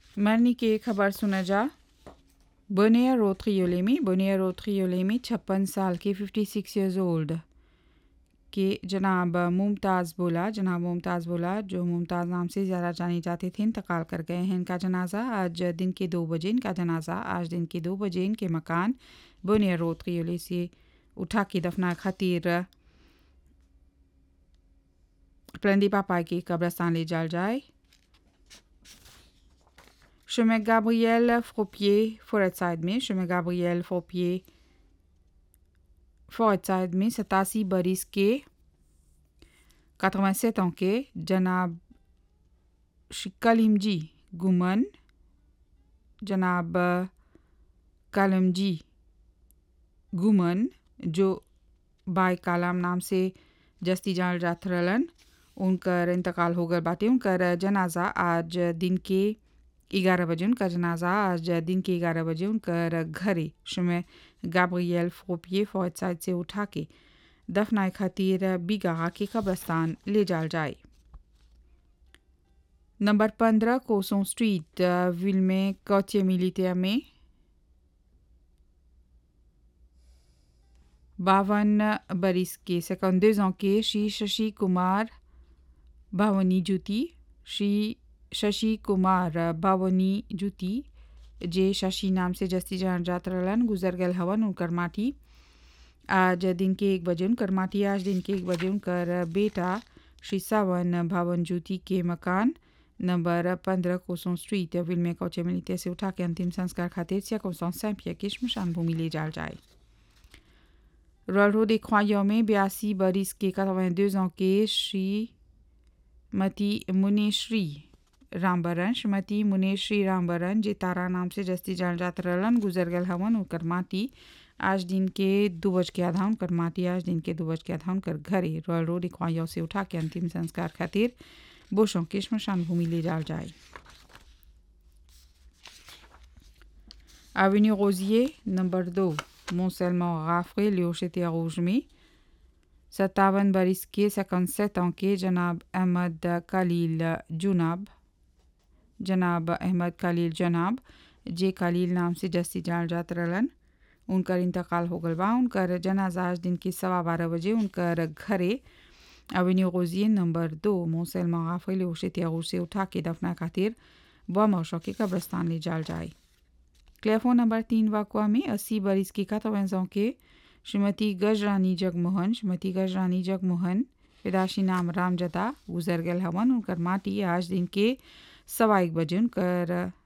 मरनी की खबर सुना जा बोनिया रोथरियोलेमी बोनिया रोथरियोलेमी छप्पन साल के 56 इयर्स ओल्ड के जनाब मुमताज़ बोला जनाब मुमताज़ बोला जो मुमताज़ नाम से ज़्यादा जानी जाते थे इंतकाल कर गए हैं इनका जनाजा आज दिन के दो बजे इनका जनाजा आज दिन के दो बजे इनके मकान बोनिया रोथरियोले से उठा के दफना खातिर प्लंदी पापा की कब्रस्तान ले जाल जाए Chemin Gabriel Fropier, Forêtside में chemin Gabriel Fropier, Forêtside में सतासी बरिस के 87 ans के जनाब कलीमजी गुमन जनाब कलमजी गुमन जो बाय कालाम नाम से जस्ती जान जात रहलन उनकर इंतकाल हो गए बाटे उनकर जनाजा आज दिन के ग्यारह बजे उनका जनाजा आज दिन के ग्यारह बजे उनकर घरे समय गाब्रियल फोपिए फौज साइड से उठा के दफनाए खातिर बिगा के कब्रस्तान ले जाल जाए नंबर पंद्रह कोसों स्ट्रीट विल में कौचे मिलिटिया में बावन बरिस के सेकंड के श्री शशि कुमार भावनी जुती श्री शशि कुमार बावनी जुती जे शशि नाम से जस्ती जान जात रहलन गुजर गल हवन उनकर माटी आज दिन के एक बजे उनकर माटी आज दिन के एक बजे उनकर बेटा श्री सावन भावन ज्योति के मकान नंबर पंद्रह कोसों स्ट्रीट विल में कौचे मिलते से उठा के अंतिम संस्कार खातिर सिया कोसों सैंपिया के शमशान भूमि ले जाल जाए रॉयल रोड croyants में बयासी बरिस के 82 ans के श्रीमती मुनेश्री रामबरन श्रीमती मुनेश्री रामबरन जे तारा नाम से जस्ती जान जात रहलन गुजर गल हवन उनकर माटी आज दिन के दो बज के आधा उनकर माटी आज दिन के दो बज के आधा उनकर घरे रॉयल रोड इक्वाया से उठा के अंतिम संस्कार खातिर बोशों के शमशान भूमि ले जाल जाए Avenue Rosier, नंबर दो Mont-Selmont Raffré, Léocheté Rouge में सत्तावन बरिस के सकन ans के जनाब अहमद कलील जुनाब जनाब अहमद कलील जनाब जे कलील नाम से जस्ती जान जात रहलन उनकर इंतकाल हो गल बा उनकर जनाजा आज दिन के सवा बारह बजे उनकर घरे अवेन्यू रोजिए नंबर दो मोसेल मगाफिल ओशे से उठा के दफना खातिर व मौशा के कब्रस्तान ले जाल जाए क्लेफो नंबर तीन वाकवा में अस्सी बरिस की कतवेंजों के श्रीमती गजरानी जगमोहन श्रीमती गजरानी जगमोहन पैदाशी नाम रामजदा गुजर गल हवन उनकर माटी आज दिन के सवा एक बजे उनकर